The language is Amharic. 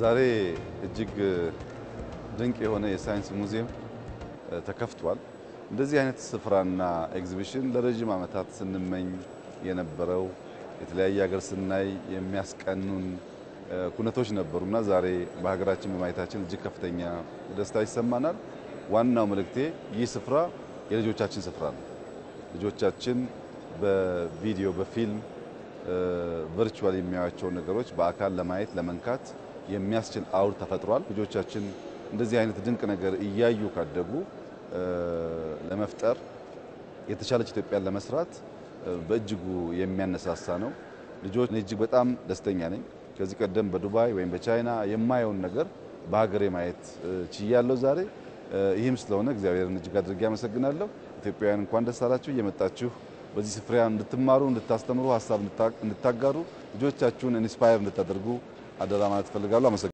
ዛሬ እጅግ ድንቅ የሆነ የሳይንስ ሙዚየም ተከፍቷል። እንደዚህ አይነት ስፍራና ኤግዚቢሽን ለረጅም ዓመታት ስንመኝ የነበረው የተለያየ ሀገር ስናይ የሚያስቀኑን ኩነቶች ነበሩና ዛሬ በሀገራችን በማየታችን እጅግ ከፍተኛ ደስታ ይሰማናል። ዋናው መልእክቴ ይህ ስፍራ የልጆቻችን ስፍራ ነው። ልጆቻችን በቪዲዮ በፊልም ቨርቹዋል የሚያዩዋቸውን ነገሮች በአካል ለማየት ለመንካት የሚያስችል አውድ ተፈጥሯል። ልጆቻችን እንደዚህ አይነት ድንቅ ነገር እያዩ ካደጉ ለመፍጠር የተሻለች ኢትዮጵያን ለመስራት በእጅጉ የሚያነሳሳ ነው። ልጆች እጅግ በጣም ደስተኛ ነኝ። ከዚህ ቀደም በዱባይ ወይም በቻይና የማየውን ነገር በሀገሬ ማየት ችያለሁ ዛሬ። ይህም ስለሆነ እግዚአብሔርን እጅግ አድርጌ አመሰግናለሁ። ኢትዮጵያውያን እንኳን ደስ አላችሁ። እየመጣችሁ በዚህ ስፍራ እንድትማሩ፣ እንድታስተምሩ፣ ሀሳብ እንድታጋሩ፣ ልጆቻችሁን ኢንስፓየር እንድታደርጉ አደራ ማለት እፈልጋለሁ።